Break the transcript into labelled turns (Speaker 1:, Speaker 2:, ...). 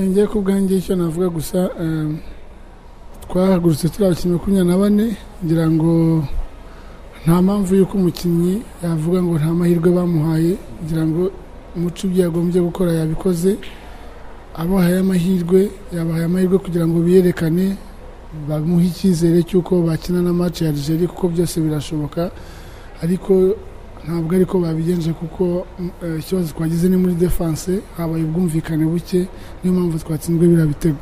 Speaker 1: njye ku bwanjye icyo navuga gusa eh, twahagurutse turi abakinnyi makumyabiri na bane ngira ngo nta mpamvu y'uko umukinnyi yavuga ngo nta mahirwe bamuhaye ngira ngo umuco ibyo yagombye gukora yabikoze abahaye amahirwe yabahaye amahirwe kugira ngo biyerekane bamuhe icyizere cy'uko bakina na match ya Algeria kuko byose birashoboka ariko ntabwo ariko babigenje kuko mm, eh, ikibazo twagize ni muri defense habaye ubwumvikane buke niyo mpamvu twatsinzwe biriya bitego